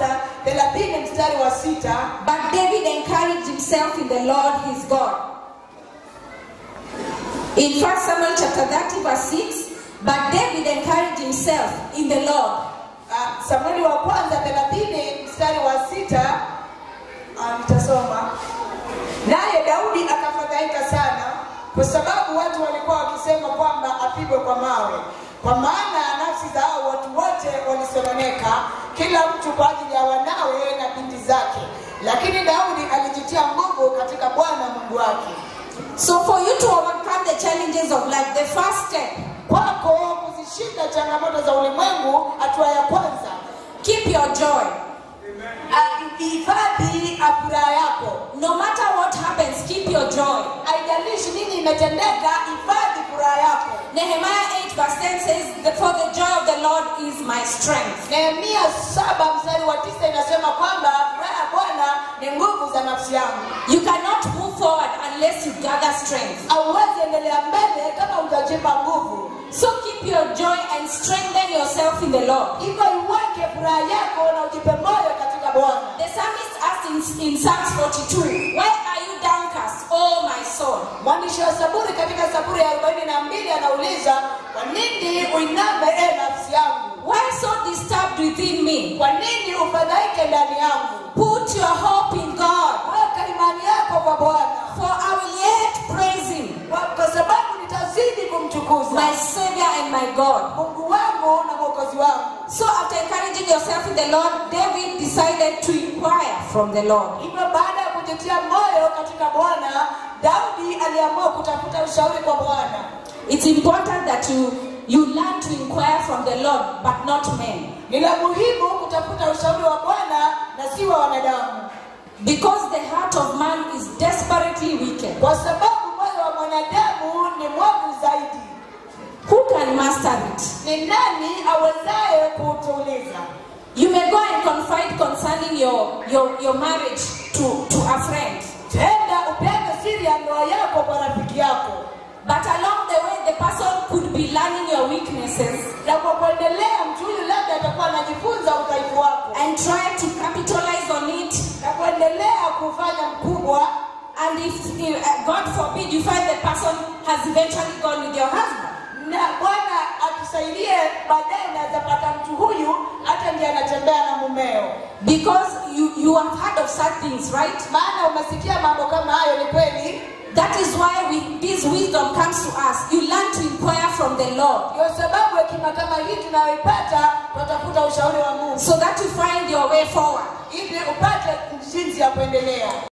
kwanza thelathini mstari wa sita But David encouraged himself in the Lord his God. In 1 Samuel chapter 30, verse 6, but David encouraged himself in the Lord. Ah, samueli wa kwanza thelathini mstari wa sita ah, nitasoma naye daudi akafadhaika sana kwa sababu watu walikuwa wakisema kwamba apigwe kwa mawe kwa maana nafsi za hao watu wote walisononeka kila mtu kwa ajili ya wanawe na binti zake lakini daudi alijitia nguvu katika bwana mungu wake So, for you to overcome the challenges of life, the first step, kwako kuzishinda changamoto za ulimwengu hatua ya kwanza keep your joy. ah, hifadhi furaha yako No matter what happens, keep your joy. haijalishi nini imetendeka hifadhi furaha yako Nehemiah 8, verse 10 says, "The- For the joy of the Lord is my strength. nehemia saba mstari wa tisa inasema kwamba furaha ya bwana ni nguvu za nafsi yangu You cannot move forward unless you gather strength. auwezi endelea mbele kama utajipa nguvu So keep your joy and strengthen yourself in the Lord. hivyo iweke furaha yako na ujipe moyo katika bwana The psalmist asked in, in Psalms 42, Why are you downcast, oh my soul? mwandishi wa saburi katika saburi ya arobaini na mbili anauliza kwa nini uiname e nafsi yangu Why so disturbed within me? kwa nini ufadhaike ndani yangu Put your hope in God, weka imani yako kwa bwana for I will yet praise Him, kwa, kwa sababu nitazidi kumtukuza my Savior and my God. mungu wangu na mwokozi wangu So after encouraging yourself in the Lord, David decided to inquire from the Lord. hivyo baada ya kujitia moyo katika bwana daudi aliamua kutafuta ushauri kwa bwana It's important that you you learn to inquire from the Lord, but not men. ni la muhimu kutafuta ushauri wa bwana na si wa wanadamu Because the heart of man is desperately wicked. kwa sababu moyo wa mwanadamu ni mwovu zaidi Who can master it? ni nani awezaye kuutuliza You may go and confide concerning your, your, your marriage to, to a friend. tenda upeane siri ya ndoa yako kwa rafiki yako But along the way, the person could be learning your weaknesses na kwa kuendelea mtu huyu labda atakuwa anajifunza udhaifu wako and try to capitalize on it. na kuendelea kufanya mkubwa And if, if uh, God forbid, you find the person has eventually gone with your husband. na bwana atusaidie baadaye unaweza pata mtu huyu hata ndiye anatembea na mumeo Because you, you have heard of such things, right? maana umesikia mambo kama hayo ni kweli That is why we, this wisdom comes to us. You learn to inquire from the Lord ndio sababu hekima kama hii tunayoipata tunatafuta ushauri wa mungu so that you find your way forward. ili upate jinsi ya kuendelea